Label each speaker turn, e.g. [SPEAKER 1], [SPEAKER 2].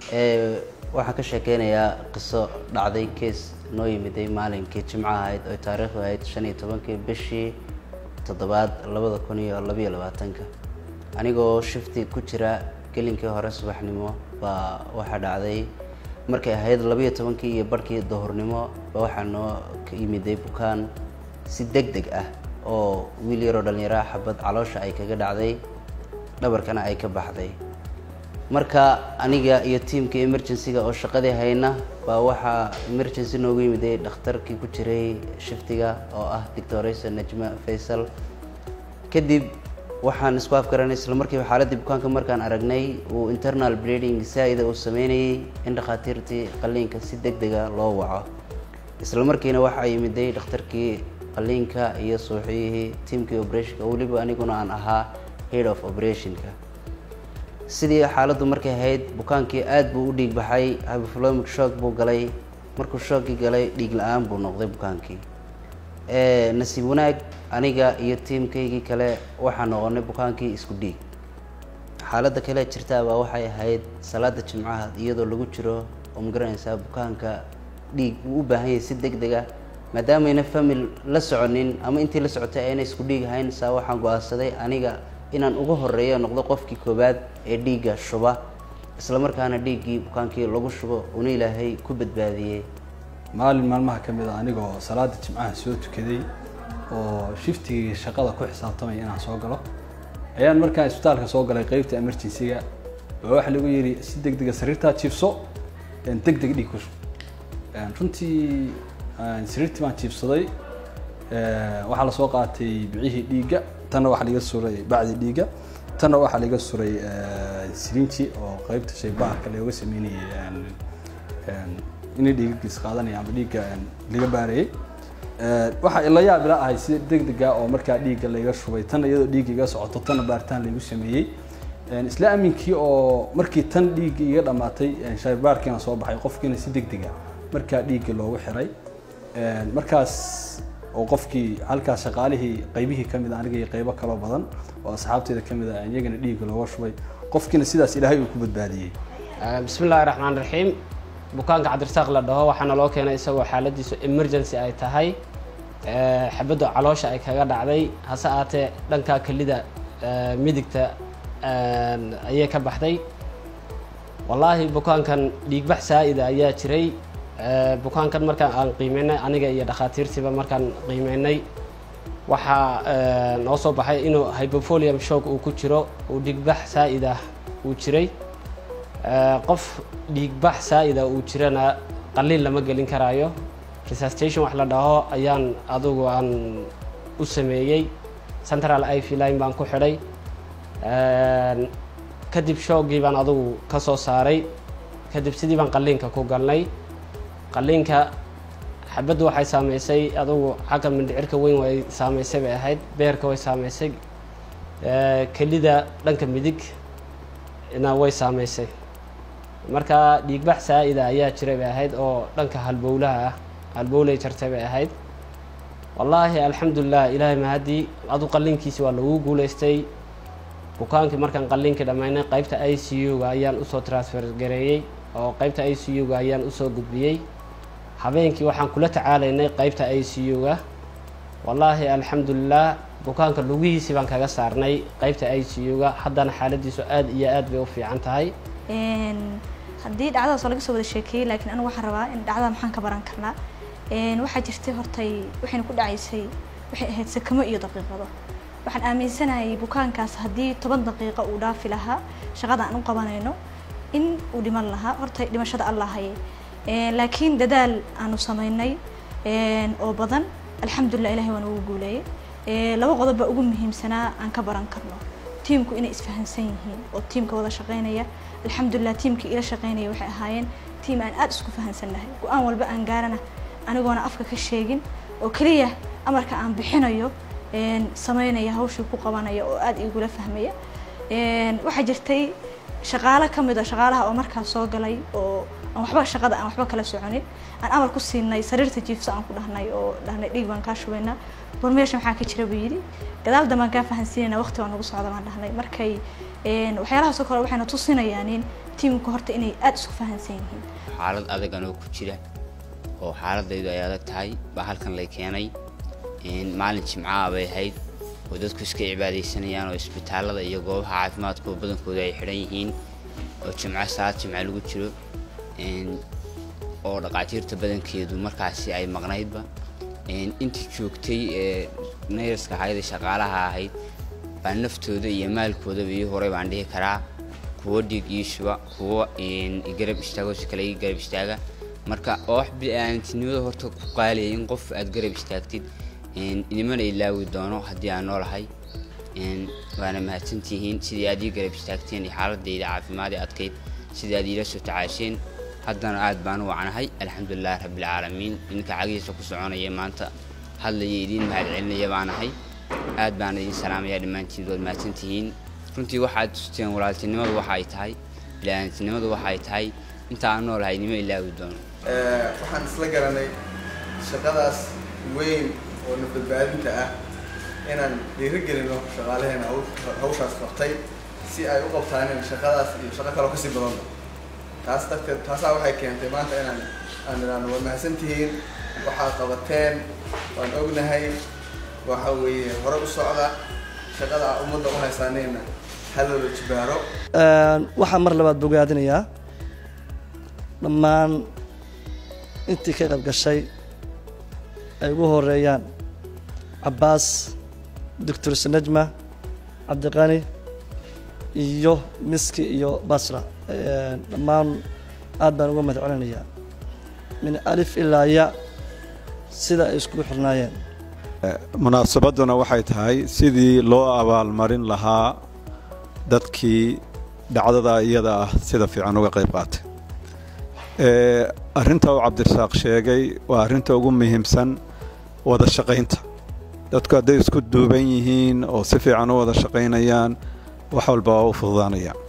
[SPEAKER 1] waxaan ka sheekeynayaa qiso dhacday kees noo yimiday maalinkii jimco ahayd oy taariikhdu ahayd shan iyo tobankii bishii toddobaad labada kun iyo labayo labaatanka anigoo shifti ku jira gelinkii hore subaxnimo baa waxaa dhacday markay ahayd labayo tobankii iyo barhkii duhurnimo baa waxaa noo yimiday bukaan si deg deg ah oo wiil yaroo dhallinyaraha xabad caloosha ay kaga dhacday dhabarkana ay ka baxday marka aniga iyo tiamka emergency-ga oo shaqadii hayna baa waxaa emergency noogu yimiday dhakhtarkii ku jiray shiftiga oo ah doctoraysa najma faysal kadib waxaan isku afgaranay isla markiiba xaaladii bukaanka markaan aragnay uu internal bleeding saa-ida uu sameynayay in dhakhaatiirtii qaliinka si deg dega loo waco isla markiina waxaa yimiday dhakhtarkii qaliinka iyo suuxiyihii tiamkii operationka weliba aniguna aan ahaa head of operationka sidii xaaladdu markay ahayd bukaankii aada buu u dhiig baxay hypoflomic shock buu galay markuu shookii galay dhiig la-aan buu noqday bukaankii nasiib wanaag aniga iyo tiamkaygii kale waxaa noqonay bukaankii isku dhiig xaaladda kale jirtaabaa waxay ahayd salaada jimcaha iyadoo lagu jiro oo magaranaysaa bukaanka dhiig uu u baahan yahay si deg deg ah maadaamayna famil la soconin ama intii la socotay ayna isku dhiig ahayn saa waxaan go-aansaday aniga inaan ugu horeeyo noqdo qofkii koowaad ee dhiigga shuba isla markaana dhiiggii bukaankii lagu shubo una ilaahay ku badbaadiyey
[SPEAKER 2] maalin maalmaha ka mid a anigoo salaada jimcaha soo tukaday oo shiftigii shaqada ku xisaabtamaya inaan soo galo ayaan markaan isbitaalka soo galay qeybta emergency-ga baa waxaa lagu yidhi si deg dega sariirtaa jiifso deg deg dhiig ku shub runtii sariirtii baan jiifsaday waxaa lasoo qaatay bicihii dhiigga tanna waxaa laga suray bacdi dhiigga tanna waxaa laga suray sirinji oo qeybta shaybaarka looga sameynayay inay dhiigagiis qaadanaya ama dhiigga laga baarayay waxaa ila yaab ila ahay si deg dega oo markaa dhiigga layga shubay tanna iyadoo dhiigga iga socoto tanna baaritaan laygu sameeyey isla aminkii oo markii tan dhiigga iga dhamaatay shaybaarkiina soo baxay qofkiina si deg dega markaa dhiigga loogu xiray markaas oo qofkii halkaas shaqaalihii qaybihii ka mid a aniga iyo qaybo kaloo badan oo asxaabteeda ka mid a iyagana dhiigga looga shubay qofkiina sidaas ilaahay uu ku badbaadiyey
[SPEAKER 3] bismi illahi raxmaan raxiim bukaanka cabdirasaaq la dhaho waxaana loo keenay isagoo xaaladiisu emergency ay tahay xabaddu caloosha ay kaga dhacday hase aatee dhanka kelida midigta ayay ka baxday wallaahi bukaankan dhiigbax saa-ida ayaa jiray bukaankan markaan aan qiimeynay aniga iyo dhakhaatiirtiiba markaan qiimeynay waxaa noo soo baxay inuu hypofolium shock uu ku jiro uu dhiigbax saa-ida uu jiray qof dhiigbax saa-ida uu jirana qaliil lama gelin karaayo resuscitation wax la dhaho ayaan adugu aan u sameeyey central iv line baan ku xidhay kadib shoogii baan adugu ka soo saaray kadib sidii baan qaliinka ku galnay qaliinka xabaddu waxay saameysay adugu xagga mindhicirka weyn way saameysay bay ahayd beerka way saameysay kelida dhanka midig na way saameysay marka dhiigbax saa-ida ayaa jiray bay ahayd oo dhanka halbowlaha ah halbowlay jartay bay ahayd wallaahi alxamdulilah ilaahay mahadii adu qaliinkiisi waa lagu guuleystay bukaankii markaan qaliinkii dhammaynay qeybta i c u-ga ayaan usoo transfer gareeyey oo qeybta i c u-ga ayaan usoo gudbiyey habeenkii waxaan kula tacaalaynay qeybta i c u-ga wallaahi alxamdulilah bukaanka lugihiisii baan kaga saarnay qeybta i c u-ga haddana xaaladiisu aada iyo aad bay u fiican tahay
[SPEAKER 4] haddii dhacdadaas oo laga soo wada sheekeeyey laakiin anigu waxaan rabaa in dhacdada maxaan ka baran karnaa waxaa jirtay hortay waxayna ku dhacaysay waxay ahayd sakamo iyo daqiiqado waxaan aaminsanayay bukaankaas haddii toban daqiiqo uu dhaafi lahaa shaqada aan u qabanayno in uu dhiman lahaa horta dhimashada allah haye laakiin dadaal aanu samaynay oo badan alxamdulilah ilahay waan ugu guuleeyey laba qodob baa ugu muhiimsanaa aan ka baran karno tiimku inay isfahansan yihiin oo tiimka wada shaqeynaya alxamdulilah tiimkii ila shaqeynaya waxay ahaayeen tiim aan aada isku fahansannahay go-aan walba aan gaarana anigoona afka ka sheegin oo keliya amarka aan bixinayo sameynaya hawshii ku qabanaya oo aada igula fahmaya waxaa jirtay shaqaale ka mid a shaqaalaha oo markaas soo galay oo aan waxba shaqada aan waxba kala soconin aan amar ku siinay sariirta jiifsa aan ku dhahnay oo dhahnay dhiig baan kaa shubaynaa war meesha maxaa ka jira buu yidhi gadaal dambaan kaa fahansiinayna waqti baa nagu socda baan dhahnay markay waxyaalahaasoo kale waxayna tusinayaan in tiimka horta inay aada isku fahansan yihiin
[SPEAKER 5] xaalad adag anoo ku jira oo xaaladaydu ay adag tahay baa halkan lay keenay maalin jimcaha bay ahayd oo dadku iska cibaadaysanayaan oo isbitaalada iyo goobaha caafimaadku badankooda ay xidhan yihiin oo jimco salaad jimco lagu jiro oo dhaqaatiirta badankeedu markaasi ay maqnaydba intii joogtay ee nayraska ahayd ee shaqaalaha ahayd baa naftooda iyo maalkoodaba ii horay baan dhihi karaa kuwo dhiig ii shuba kuwo garab istaago si kale ii garab istaaga marka oo wax bini'aadantinimada horta ku qaaliyay in qof aad garab istaagtid inimana ilaawi doono haddii aan noolahay waana mahadsantihiin sidii aad ii garab istaagteen iyo xaaladayda caafimaad ee adkayd sidii aad iila soo tacaasheen haddana aad baan u wacnahay alxamdulilahi rabbilcaalamiin idinka cagihiisa ku soconaya maanta hadlaya idiin mahadcelinaya baanahay aad baan idin salaamaya dhammaantiin waad mahadsantihiin runtii waxaad tusteen walaaltinimadu waxa ay tahay bini'aadantinimadu waxa ay tahay inta aan noolahay nima ilaawi doono
[SPEAKER 6] waxaan isla garanay shaqadaas weyn oo nafbadbaadinta ah inaan dhiirigelino shaqaalaheena hawshaas qabtay si ay u qabtaan shaqadaas iyo shaqo kaloo kasii badanba taas darteed taasaa waxay keentay maanta inaan aan idhaahno waa mahadsantihiin waxaad qabateen waan ognahay waxa weeye hore u socda shaqada aa ummadda u haysaaneyna haloola jibaaro
[SPEAKER 7] waxaan mar labaad bogaadinayaa dhammaan intii ka qayb gashay ay ugu horeeyaan cabbaas doctor sanajma cabdiqani iyo miski iyo basra dhammaan aad baan uga mahad celinayaa min alif ilaa ya sida ay iskugu xirnaayeen
[SPEAKER 8] munaasabadduna waxay tahay sidii loo abaalmarin lahaa dadkii dhacdada iyada ah sida fiican uga qayb qaatay arrinta uu cabdirasaaq sheegay waa arrinta ugu muhiimsan wada shaqaynta dadku hadday isku duuban yihiin oo si fiican u wada shaqaynayaan wax walba waa u fududaanayaan